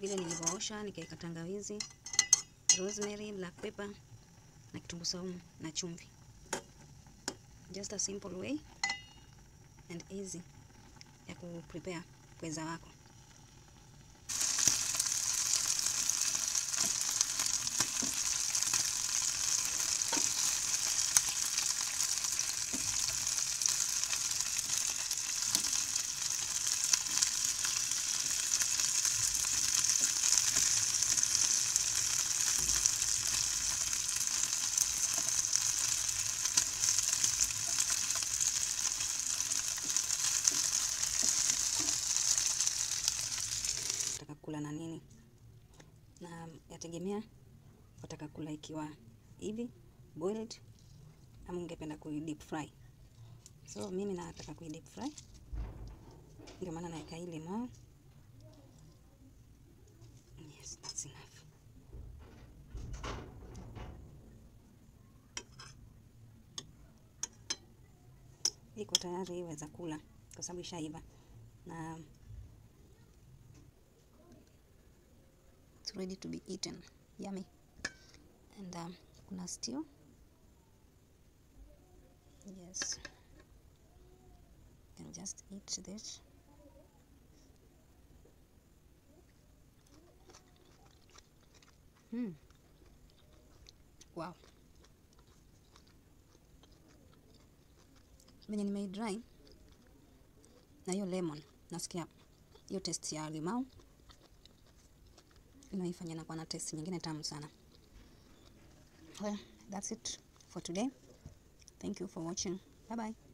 vile nilivyoosha, nikaweka tangawizi, rosemary, black pepper na kitunguu saumu na chumvi. Just a simple way and easy ya ku prepare pweza wako. Nataka kula na nini, na yategemea wataka kula ikiwa hivi boiled ama ungependa kui deep fry. So mimi nataka kui deep fry, ndio maana naweka hii limau. Yes, that's enough. Iko tayari, iweza kula kwa sababu ishaiva na it's ready to be eaten. Yummy. And um, kuna stew. Yes. You can just eat this. Hmm. Wow. Venye nimeidry na hiyo lemon, nasikia hiyo taste ya limau inaifanya nakuwa na taste nyingine tamu sana. Well, that's it for today. Thank you for watching. Bye bye.